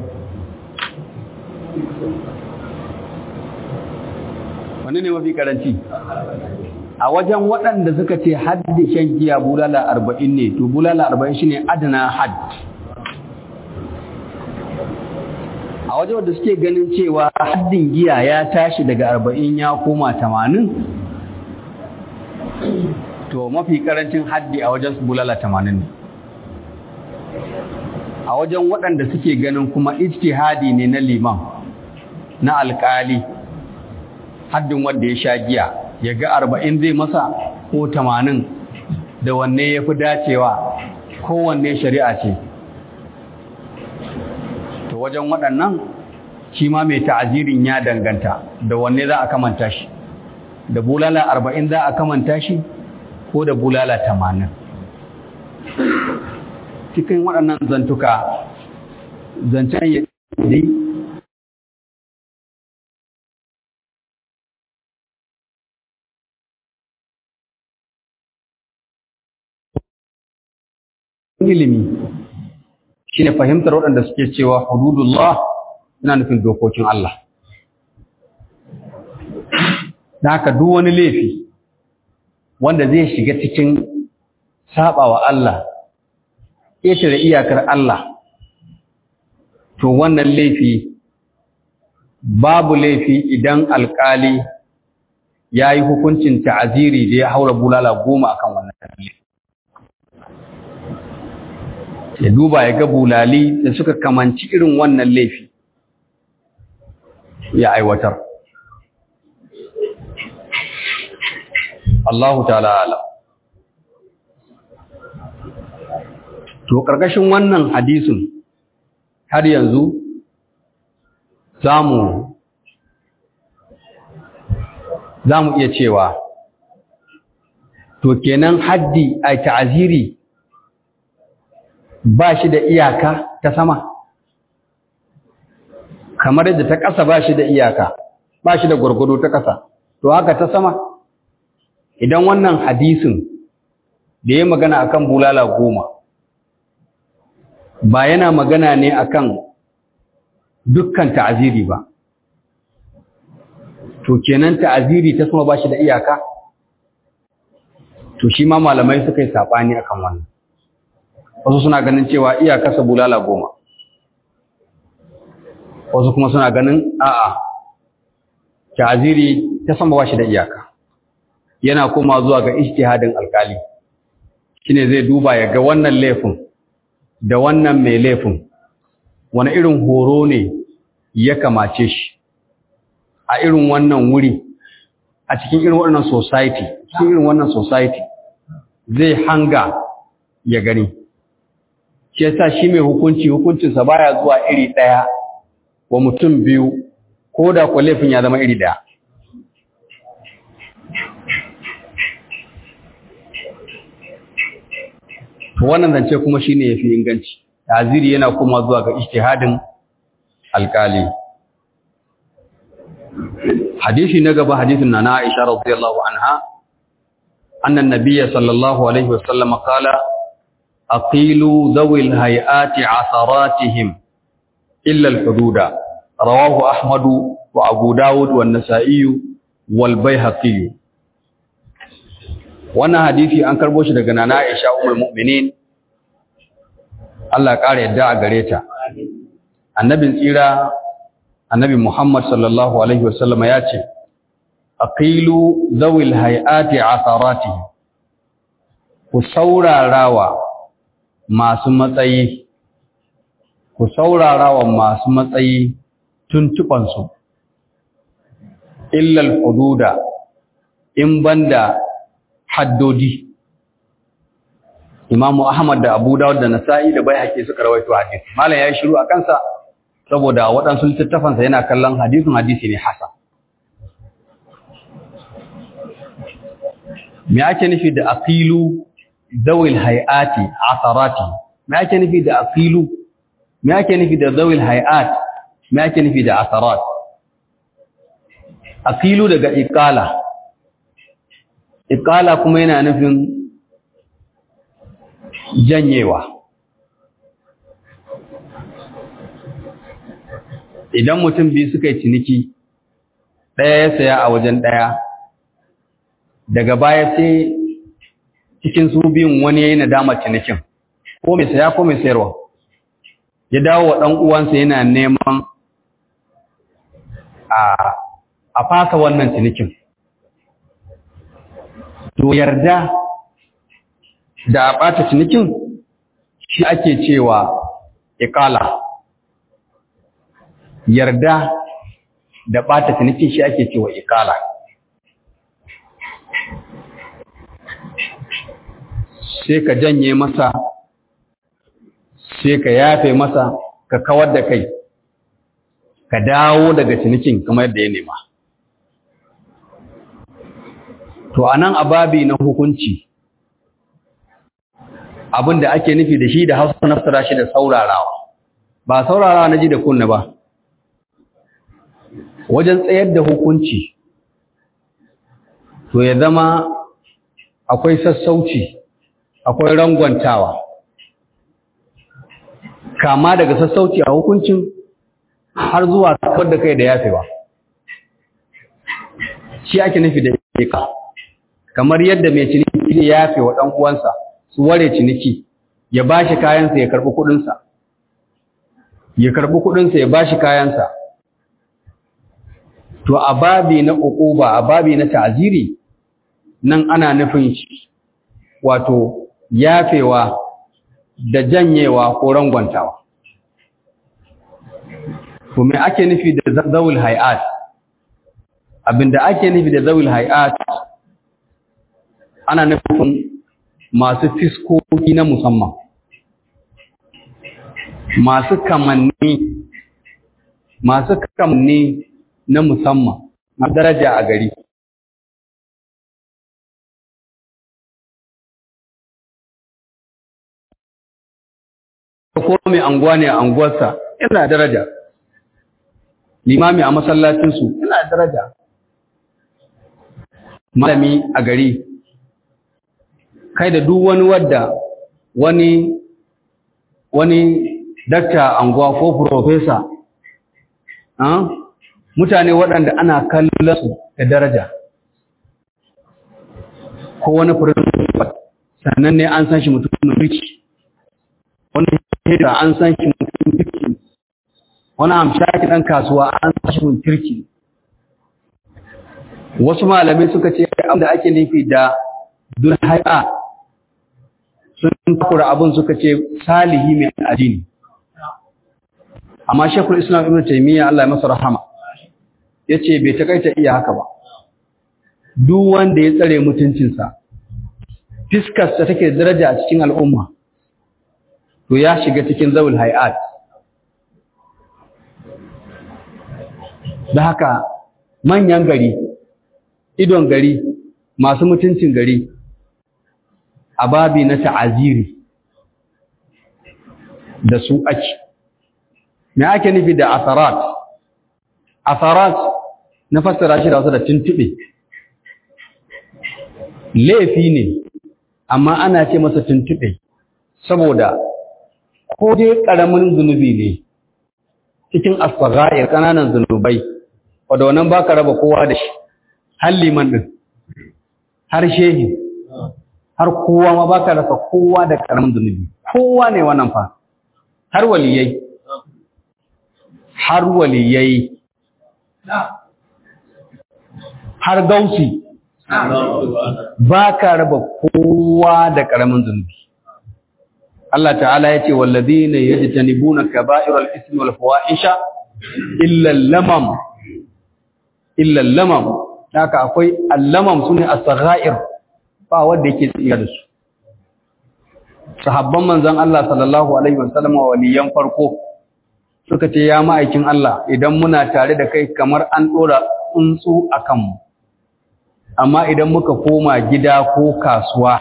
wani ne mafi karanci a wajen waɗanda suka ce haddi shan giya bulala arba'in ne to bulala arba'in shine adana hadd a wajen wadda suke ganin cewa haddin giya ya tashi daga arba'in ya koma tamanin to mafi karancin haddi a wajen bulala tamanin ne a wajen waɗanda suke ganin kuma ijtihadi ne na liman na alƙali haddin wanda ya sha giya ya ga arba'in zai masa ko tamanin da wanne ya fi dacewa kowanne shari'a ce to wajen waɗannan shi ma mai ta'azirin ya danganta da wanne za a kamanta shi da bulala arba'in za a kamanta shi ko da bulala tamanin cikin waɗannan zantuka zancen ya dai ilimi shine fahimtar waɗanda suke cewa hududullah yana nufin dokokin Allah da haka duk wani laifi wanda zai shiga cikin sabawa Allah ƙetare iyakar Allah to wannan laifi babu laifi idan alƙali ya yi hukuncin ta'aziri da ya haura bulala goma akan wannan laifi ya duba ya ga bulali da suka kamanci irin wannan laifi ya aiwatar Allahu ta'ala alam to karkashin wannan hadisin har yanzu zamu zamu iya cewa to kenan haddi ai ta'aziri ba shi da iyaka ta sama kamar yadda ta ƙasa ba shi da iyaka ba shi da gwargwado ta ƙasa to haka ta sama idan wannan hadisin da ya magana akan bulala goma ba yana magana ne akan dukkan ta'aziri ba to kenan ta'aziri ta sama ba shi da iyaka to shi ma malamai suka yi saɓani akan wannan wasu suna ganin cewa iyakarsa bulala goma wasu kuma suna ganin a'a ta'aziri ta sama ba shi da iyaka yana koma zuwa ga ijtihadin alkali shine zai duba ya ga wannan laifin da wannan mai laifin wani irin horo ne ya kamace shi a irin wannan wuri a cikin irin wannan society cikin irin wannan society zai hanga ya gani shi yasa shi mai hukunci hukuncinsa baya zuwa iri ɗaya wa mutum biyu ko da kwa laifin ya zama iri ɗaya to wannan zance kuma shine yafi inganci taziri yana kuma zuwa ga ijtihadin alkali hadisi na gaba hadisin na Aisha radiyallahu anha annan nabiyya sallallahu alaihi wasallam qala aqilu dhawil hayati asaratihim illa al-hududa rawahu ahmadu wa abu dawud wa an-nasa'i wal baihaqi wannan hadisi an karbo shi daga nana Aisha ummul mu'minin Allah ƙara yadda a gare ta annabin tsira annabi Muhammad sallallahu alaihi wasallam ya ce aqilu zawil hayati asarati ku saurarawa masu matsayi ku saurarawa masu matsayi tuntuban su illa al-hududa in banda haddodi Imamu Ahmad da Abu Dawud da Nasa'i da Baihaqi suka rawaito hadisi. Malam yayi shiru a kansa saboda waɗansu littattafansa yana kallon hadisin hadisi ne hasan. Me ake nufi da aqilu zawil hayati asarati? Me ake nufi da aqilu? Me ake nufi da zawil hayat? Me ake nufi da asarat? Aqilu daga iqala. Iqala kuma yana nufin janyewa idan mutum biyu suka yi ciniki ɗaya ya saya a wajen ɗaya daga baya sai cikin su biyun wani ya yi nadama cinikin ko mai saya ko mai sayarwa ya dawo wa ɗan uwansa yana neman a fasa wannan cinikin to yarda da a ɓata cinikin shi ake cewa ikala yarda da ɓata cinikin shi ake cewa ikala sai ka janye masa sai ka yafe masa ka kawar da kai ka dawo daga cinikin kamar yadda ya nema to anan ababi na hukunci abin da ake nufi da shi da hausa na fasara shi da saurarawa ba saurarawa na ji da kunna ba wajen tsayar da hukunci to ya zama akwai sassauci akwai rangwantawa kama daga sassauci a hukuncin har zuwa kawar da kai da yafewa shi ake nufi da ika kamar yadda mai ciniki ya yafe wa ɗan uwansa su ware ciniki ya ba shi kayansa ya karɓi kuɗinsa ya karɓi kuɗinsa ya ba shi kayansa to a babi na uquba a babi na ta'ziri nan ana nufin shi wato yafewa da janyewa ko rangwantawa to me ake nufi da zawul hay'at abinda ake nufi da zawul hay'at ana nufin masu fiskoki na musamman masu kamanni masu kamanni na musamman a daraja a gari ko mai anguwa ne a anguwarsa yana daraja limami a masallacinsu yana daraja malami a gari kai da duk wani wadda wani wani dakta anguwa ko profesa mutane waɗanda ana kallon su da daraja ko wani principal sannan ne an san shi mutumin riki wani hira an san shi mutumin kirki wani amshaki ɗan kasuwa an san shi mutumin kirki wasu malamai suka ce da ake nufi da dulhai'a sun takura abin suka ce salihi mai addini amma shekul islam ibn taimiyya Allah ya masa rahama ya ce bai takaita iya haka ba duk wanda ya tsare mutuncinsa fiskarsa take daraja a cikin al'umma to ya shiga cikin zawul hay'at da haka manyan gari idon gari masu mutuncin gari a babi na ta'aziri da su ake me ake nufi da asarat asarat na fassara shi da wasu da tuntube laifi ne amma ana ce masa tuntuɓe saboda ko dai ƙaramin zunubi ne cikin asfaga'ir ƙananan zunubai wadda wannan ba ka raba kowa da shi har liman ɗin har shehi har kowa ma ba ka rasa kowa da ƙaramin zunubi kowa ne wannan fa har waliyai har waliyai har gausi ba ka raba kowa da ƙaramin zunubi Allah ta'ala ya ce wallazina yajtanibuna kaba'iral ismi wal fawahisha illa lamam illa lamam haka akwai allamam sune as-saghair ba wanda yake tsira da su sahabban manzon Allah sallallahu alaihi wasallam waliyan farko suka ce ya ma'aikin Allah idan muna tare da kai kamar an dora tsuntsu akan mu amma idan muka koma gida ko kasuwa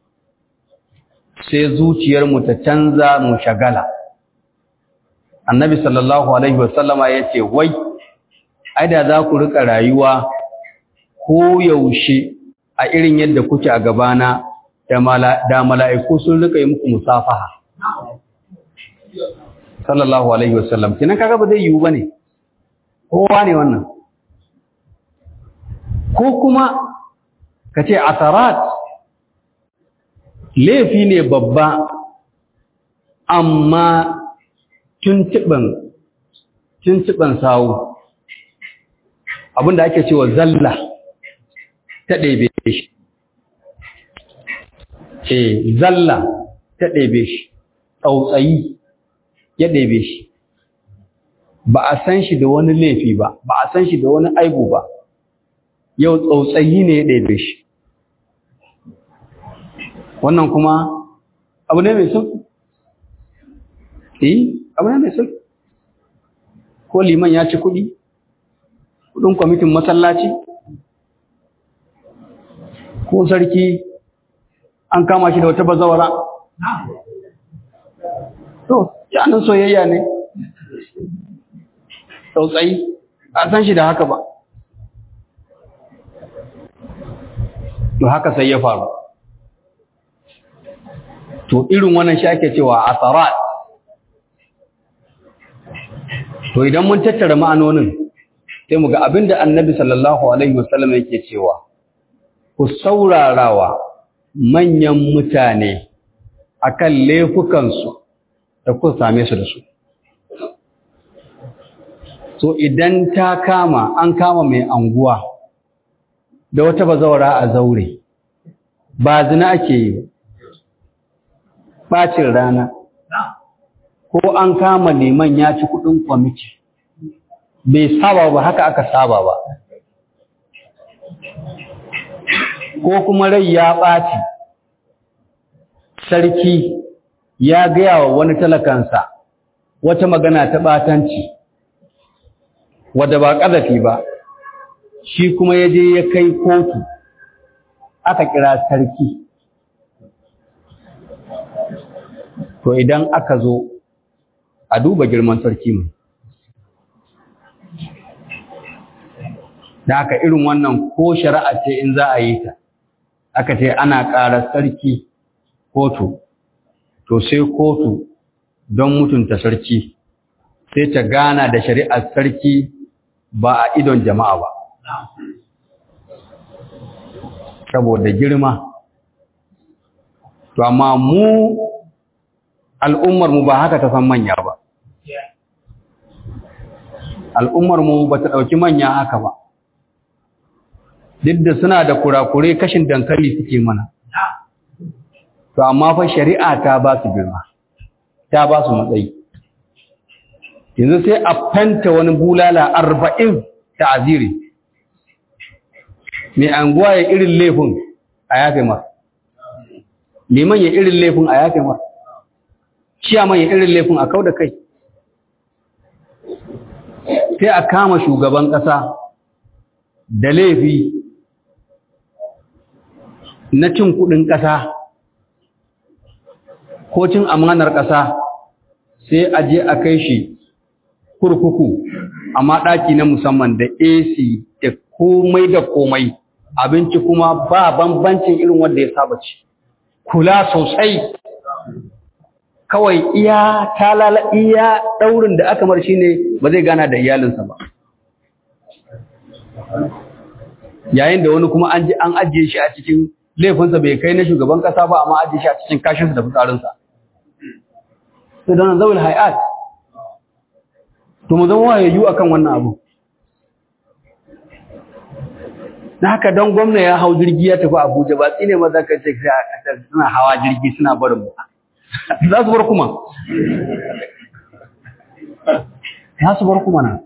sai zuciyarmu ta canza mu shagala annabi sallallahu alaihi wasallama ya ce wai ai da za ku rika rayuwa ko yaushe a irin yadda kuke a gabana da mala'iku sun rika yi muku musafaha sallallahu alaihi wasallam kinan kaga ba zai yiwu bane kowa ne wannan ko kuma ka ce asarat laifi ne babba amma tuntuɓin sawu abinda ake cewa zalla ta ɗebe shi e zalla ta ɗebe shi tsautsayi ya ɗebe shi ba a san shi da wani laifi ba ba a san shi da wani aibu ba yau tsautsayi ne ya ɗebe shi wannan kuma abu ne mai sauki eh abu ne mai sauki ko liman ya ci kuɗi kuɗin kwamitin masallaci ko sarki an kama shi da wata bazawara to yanin soyayya ne tsautsayi a san shi da haka ba to haka sai ya faru to irin wannan shi ake cewa asarat to idan mun tattara ma'anonin sai mu ga abinda annabi sallallahu alaihi wasallam yake cewa ku saurarawa manyan mutane akan laifukansu da ku same su da su so idan ta kama an kama mai anguwa da wata bazawara a zaure ba zina ake yi bacin rana ko an kama neman ya ci kudin kwamiti bai saba ba haka aka saba ba ko kuma rai ya ɓaci sarki ya gaya wa wani talakansa wata magana ta ɓatanci wadda ba ƙazafi ba shi kuma ya je ya kai kotu aka kira sarki to idan aka zo a duba girman sarki mu da aka irin wannan ko shari'a ce in za a yi ta aka ce ana ƙara sarki kotu to sai kotu don mutunta sarki sai ta gana da shari'ar sarki ba a idon jama'a ba saboda girma to amma mu al'ummarmu ba haka ta san manya ba al'ummarmu ba ta ɗauki manya haka ba duk da suna da kurakure kashin dankali suke mana to amma fa shari'a ta ba su girma ta ba su matsayi yanzu sai a fanta wani bulala arba'in ta aziri mai anguwa ya irin laifin a yafe mar liman ya irin laifin a yafe mar ciyaman ya irin laifin a kau da kai sai a kama shugaban ƙasa da laifi na cin kuɗin ƙasa ko cin amanar ƙasa sai a je a kai shi kurkuku amma ɗaki na musamman da AC da komai da komai abinci kuma ba bambancin irin wanda ya saba ci kula sosai kawai iya talala iya daurin da aka mar shine ba zai gana da iyalinsa ba yayin da wani kuma an ji an ajiye shi a cikin laifinsa bai kai na shugaban kasa ba amma ajiye shi a cikin kashinsa da fitsarinsa sai don zawul hayat to mu zama wayayyu akan wannan abu na haka don gwamna ya hau jirgi ya tafi abuja ba tsine maza ka ce suna hawa jirgi suna barin mu za su bar kuma za su bar kuma na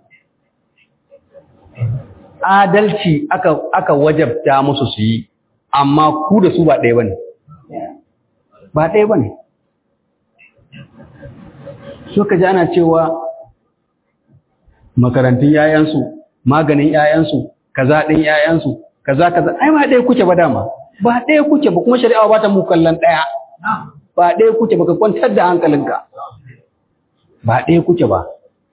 adalci aka aka wajabta musu su yi amma ku da su ba ɗaya bane ba ɗaya bane so ka ji ana cewa makarantun yayansu maganin yayansu kaza ɗin yayansu kaza kaza ai ba ɗaya kuke ba dama ba ɗaya kuke ba kuma shari'a ba ta mu kallon ɗaya ba ɗaya kuke ba ka kwantar da hankalinka ba ɗaya kuke ba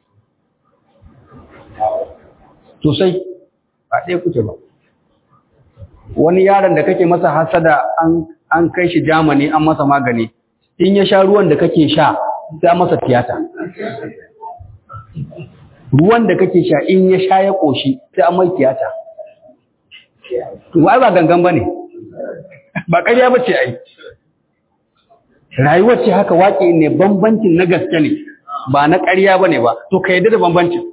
sosai ba ɗaya kuke ba wani yaron da kake masa hasada an an kai shi Germany an masa magani in ya sha ruwan da kake sha sai an masa tiyata ruwan da kake sha in ya sha ya koshi sai an mai tiyata wai ba gangan bane ba ƙarya bace ai rayuwar ce haka waƙe ne bambancin na gaske ne ba na ƙarya bane ba to ka yadda da bambancin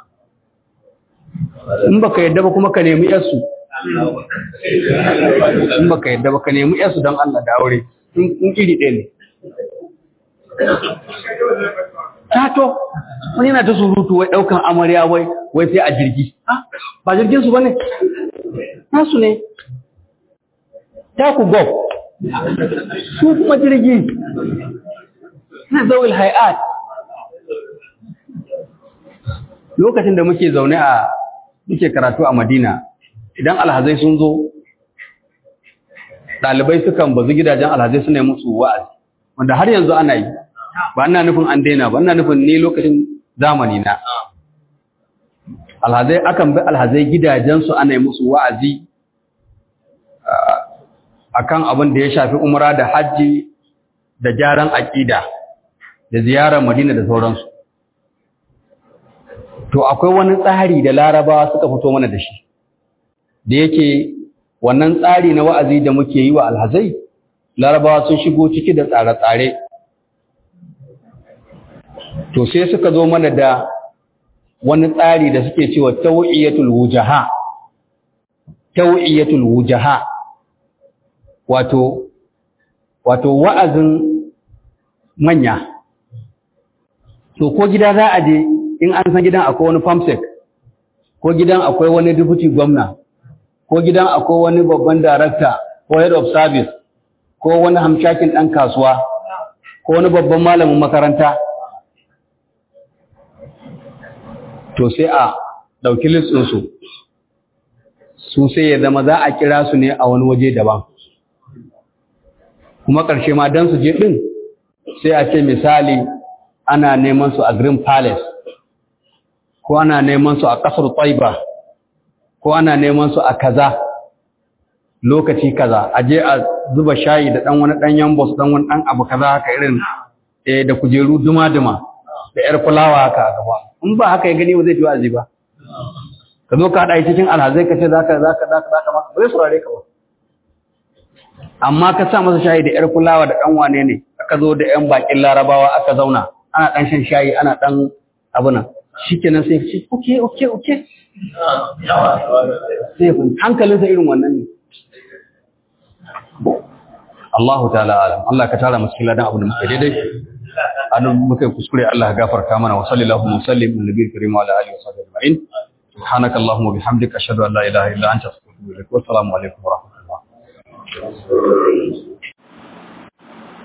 in baka yadda ba kuma ka nemi yarsu in baka yadda ba ka nemi yarsu don Allah da aure in iri ɗaya ne tato wani yana ta surutu wai ɗaukan amarya wai wai sai a jirgi ba jirgin su bane nasu ne ta ku go su kuma jirgi na zawil hay'at lokacin da muke zaune a muke karatu a Madina idan alhazai sun zo ɗalibai sukan bazu gidajen alhazai suna yi musu wa'azi wanda har yanzu ana yi ba ina nufin an daina ba ina nufin ne lokacin zamani na alhazai akan bi alhazai gidajensu ana yi musu wa'azi akan abin da ya shafi umra da hajji da gyaran aƙida da ziyarar Madina da sauransu to akwai wani tsari da larabawa suka fito mana da shi da yake wannan tsari na wa'azi da muke yi wa alhazai larabawa sun shigo ciki da tsare-tsare to sai suka zo mana da wani tsari da suke cewa tawiyatul wujaha tawiyatul wujaha wato wato wa'azin manya to ko gida za a je in an san gidan akwai wani famsek ko gidan akwai wani deputy gwamna ko gidan akwai wani babban darakta ko head of service ko wani hamshakin ɗan kasuwa ko wani babban malamin makaranta to sai a ɗauki listinsu su sai ya zama za a kira su ne a wani waje daban kuma ƙarshe ma don su je ɗin sai a ce misali ana neman su a green palace ko ana neman su a ƙasar Taiba ko ana neman su a kaza lokaci kaza a je a zuba shayi da ɗan wani ɗan yambos ɗan wani ɗan abu kaza haka irin eh da kujeru duma-duma da ƴar fulawa haka a gaba in ba haka ya gani ba zai ji wa'azi ba ka zo ka haɗa cikin alhazai ka ce za ka za ka za ka za ka masa ba zai saurare ka ba amma ka sa masa shayi da ƴar fulawa da ɗan wane ne aka zo da ƴan baƙin larabawa aka zauna ana ɗan shan shayi ana ɗan abu nan shi kenan sai ce oke oke oke sai hankalinsa irin wannan ne Allahu ta'ala alam Allah ka tara musu ladan abu da muke daidai an muka kuskure Allah ya gafarta mana wa sallallahu wa sallim ala nabiyil karim wa ala alihi wa sahbihi ajma'in subhanaka allahumma bihamdika ashhadu an la ilaha illa anta astaghfiruka wa atubu ilaik wa assalamu alaikum wa rahmatullah